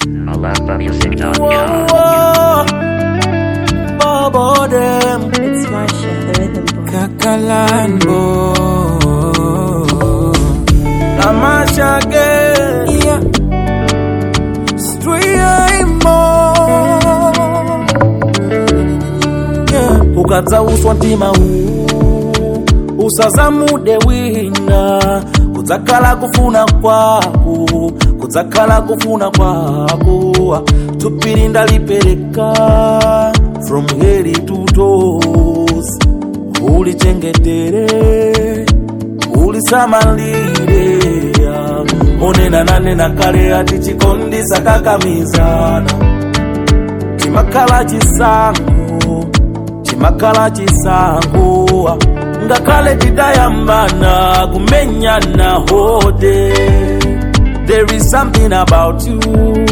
AlapMusic.com. Bobo them It's Marsha, the rhythm boy. Kakalambo Tamasha again yeah. Streamo yeah. ukadzauswa mtima huu usazamude wina kudzakhala kufuna kwako kudzakhala kufuna kwako tupiri ndalipereka from head to toes ulichengetere ulisamalire onena nanena kale ati chikondi sakakamizana chimakhala chisango chimakhala chisango ngakhale tidayambana kumenyana hode there is something about you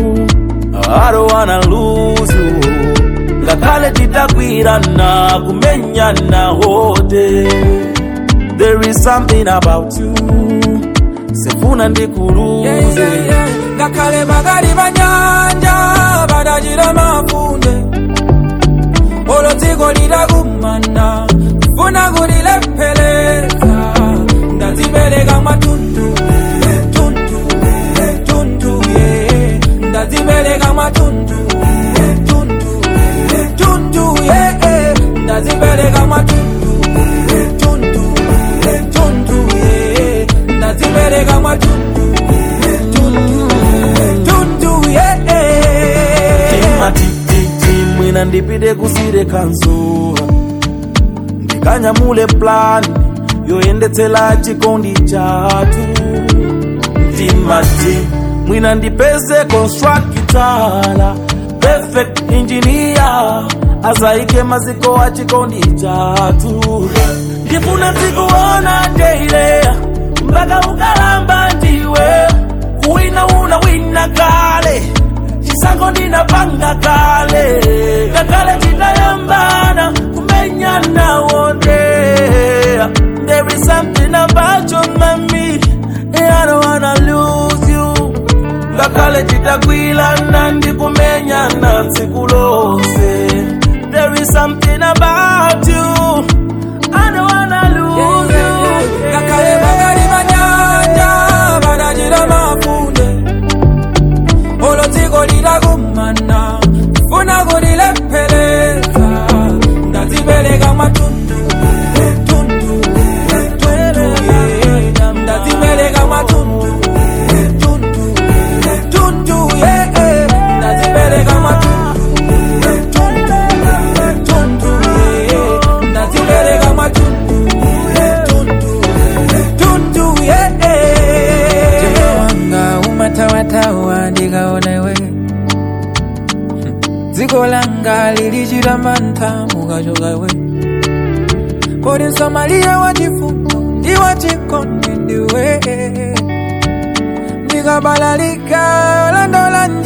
I don't wanna lose you ngakhale tidagwirana kumenyana hode there is something about you sefuna ndikuluze ngakhale magali banyanja badajira mafunde olwo dziko lidagumana funa kulilepheleza ndazibereka matundu tundu tundu ye ndazibereka matundu tundu tundu ye ndazibereka matundu tundu tundu ye ndazibereka matundu tundu tundu ye timatititi mwina ndipite kusire kanzuwa ndikanyamule plani yoyendetsela chikondi chatu timati mwina ndipeze konstrakitala perfect engineer azaike maziko a chikondi chatu ndifuna zikuona teile mpaka ukalamba ndiwe kuwina una wina kale chisango ndinapanga kale ngakale titayambana kumenyana wote there is something about you mami I don't wanna lose you ngakale titagwilana ndikumenyana tsiku lose there is something about you I don't wanna lose you ngakhale magali banyanja badajira mafunde olwo dziko lidagumana funa kulilepheleza ndazibereka matundu tundu tundu ye ndazibereka matundu tundu tundu ye ndazibereka matundu tundu tundu ye ndazibereka matundu tundu tundu ye wanga umatawatawa ndikaonewe dziko langa lilichita mantha mukachokawe kodi msamaliye wachifundo ndi wachikondi ndiwe ndikabalalika olandola